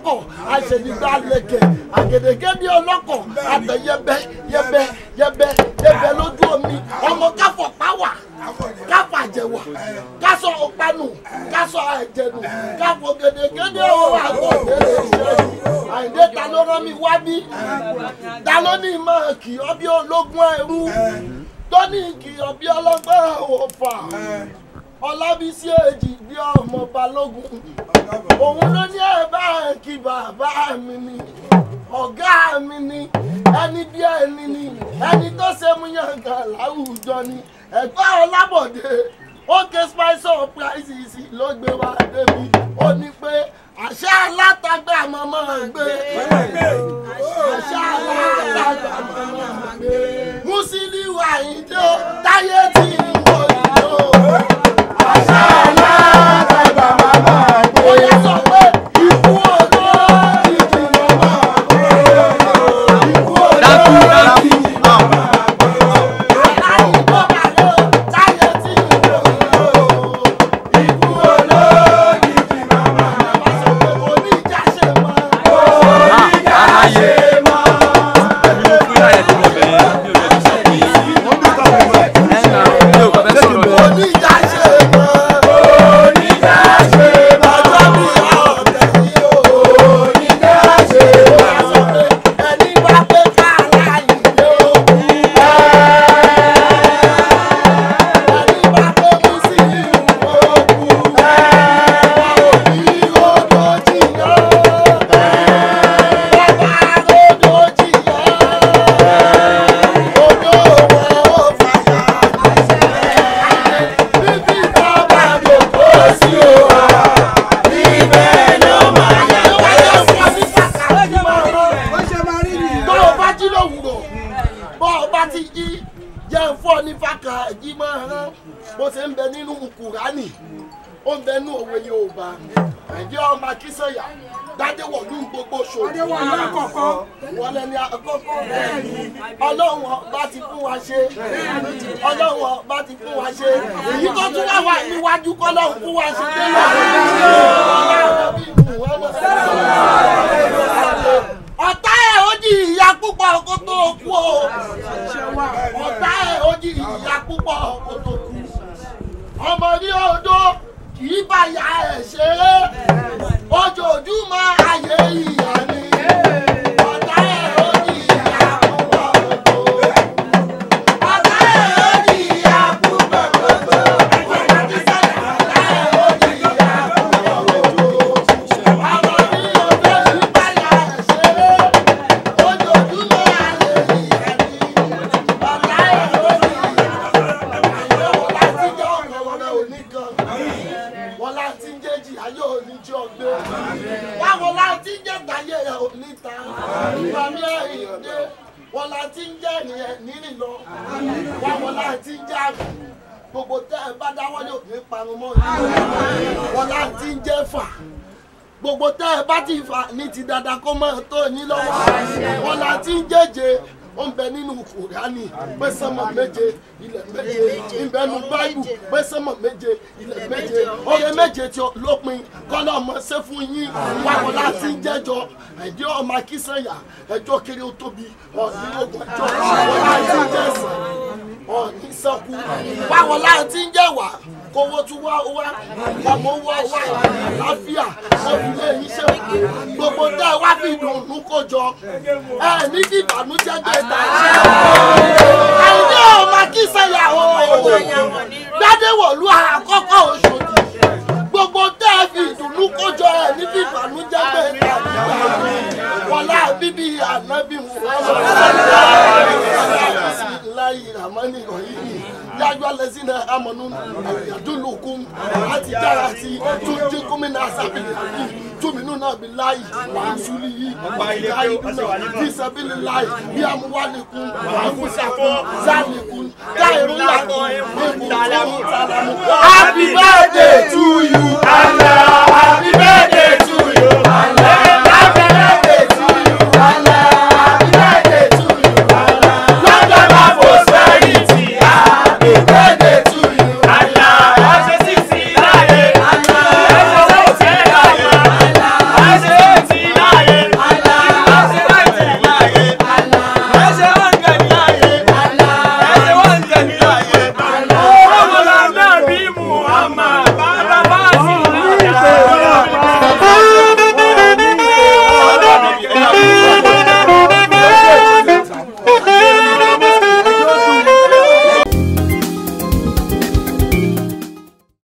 ọlọ́kọ̀ àṣẹ̀dìgbà lẹ̀kẹ̀ àgèdègèdè ọlọ́kọ̀ àtẹ̀yẹbẹ yẹbẹ yẹbẹ yẹbẹ lójú omi ọmọ káfọ̀ páwà káfọ̀ àjẹwà kásọ̀ ọ̀pánù kásọ̀ àjẹnù káfọ̀ gèdègèdè ọwọ́ àgọ́ òdèrè ìṣẹ́yìn àyìndé ta ló rán mi wá bí ta ló ní máa kì ọ́ bí ológun ẹrú tó ní kì ọ́ bí ọlọ́gbọ́n òfà ọlábísí èjì bí ọmọ balógun òun ló ní ẹ bá kí bàbá mi ni ọ̀gá mi ni ẹni bí ẹni ni ẹni tó ṣe mú yàngàn láwùjọ ni ẹ̀gbọ́n ọlábọ̀dé ókè spice of prices ló gbé wá débi ó ní pé àṣà alátagbà mọ́mọ́ gbé àṣà alátagbà mọ́mọ́ gbé Musiliu Àyìndé ó táyé tí ń wò yìí ó àṣà alátagbà mọ́mọ́ gbé ó yẹ sọ pé ikú olóòjì mọ́mọ́ gbé ikú olóòjì mọ́mọ́ gbé aláìní tó bá lọ táyé tí ń wò yìí ó ikú olóòjì mọ́mọ́ gbé oníjà ṣe mọ́ oníjà ṣe mọ́. oníjà ṣe mọ́ oníjà ṣe mọ́ ọjọ́ bí ọ̀tẹ̀ yìí o oníjà ṣe mọ́ ẹni bá pé ká láyé o ẹni bá pé Musiliu o kú òbí odò jìyàn bàbá odò jìyàn odò wọn ò fàyà bíbí bàbá gbogbo sí o wa ibẹ̀ ló máa yẹ wáyé fún ọ ní pàtàkì máa rán tó o bá jí lówùrọ̀ bó o bá ti jí jẹ́ fún ọ ní fàkàjì máa rán bó ṣe ń bẹ nínú kùránì ó ń bẹ nínú òwe Yorùbá ẹ̀jẹ̀ ọmọ akínsọ̀yà dádéwọ̀lú gbogbo ṣòwò wọn lẹni àkọ́kọ́ ọlọ́run ọba ti fún wa ṣe ọlọ́run ọba ti fún wa ṣe èyí tó tún wà wà níwájú kọ́lọ́run fún wa ṣe dé ọ̀tá ẹ̀ ó di ìyá púpọ̀ kó tó kú o ọ̀tá ẹ̀ ó di ìyá púpọ̀ kó tó kú ọmọ ní odò kì í bá ya ẹ̀ ṣeré ojoojúmọ́ ayé ìyá ni ọ̀tá ẹ̀ ó di ìyá púpọ̀ kó tó ọ̀tá ẹ̀ ó di ìyá púpọ̀ kó tó ọ̀tá tí sẹ́yìn ọ̀tá ẹ̀ ó di ìyá púpọ̀ kó tó ọmọ ní odò kì í bá ya ẹ̀ ṣeré ojoojúmọ́ ayé ìyá ni ọ̀tá ẹ̀ ó di wọ́n láti ń jẹ́ jì ayé òní tí ó gbé wáwọn láti ń jẹ́ gbàyé rẹ̀ òní ta ìgbàmí ẹ̀yìn dé wọ́n láti ń jẹ́ ènìyàn nírìn lọ wáwọn láti ń jẹ́ àgbẹ̀ gbogbo tẹ́ ẹ bá dáwọ́ ní òní parun mọ́ yìí wọ́n láti ń jẹ́ fà gbogbo tẹ́ ẹ bá ti fà ní ti dáadáa kó mọ́ tó ní lọ́wọ́ wọ́n láti ń jẹ́jẹ́ ó ń bẹ nínú kùránì pé sánmọ̀ méje ilẹ̀ méje ìbẹnu báìbù pé sánmọ̀ méje ilẹ̀ méje oore méje tí ó lópin kọ́lá ọmọ ṣe fún yín wáwo láti ń jẹ́jọ́ ẹ̀dí ọmọ akínsẹ̀yà ẹjọ́ kiri ó tóbi ọ̀ní ogun ẹjọ́ wọ́n láti ń jẹ́ ẹ̀sán ọ̀ní sẹ́kù wáwo láti ń jẹ́ wà kówó tún wá wá ọmọ wá wá àlàáfíà ọ̀fìlẹ̀ yìí ṣe gbogbo tẹ́ ẹ wá fi dùnnú kó jọ ẹ ní kí ìbànújẹ́ gbé ta ṣe àìní ọmọ kí sẹ́yà o gbádẹ́wọ̀lú àkọ́kọ́ Òṣòdì gbogbo tẹ́ ẹ fi ìdùnnú kó jọ ẹ ní kí ìbànújẹ́ gbé ta wọlá bíbí ànábì bisimilayi ramani rahimi yájọ́ lẹ́sìn náà amọ̀nù yàdúlùkún àti jára sí túnjí gómìnà sábìlì yìí túmínú náà bí láyì wàásùlì yìí wàáyì dúnà bí sábìlì láyì bí amúwálìkún àfúsàkún zálìkún káìrún yàtọ̀ èkó tó ń tàlámù. happy birthday to you.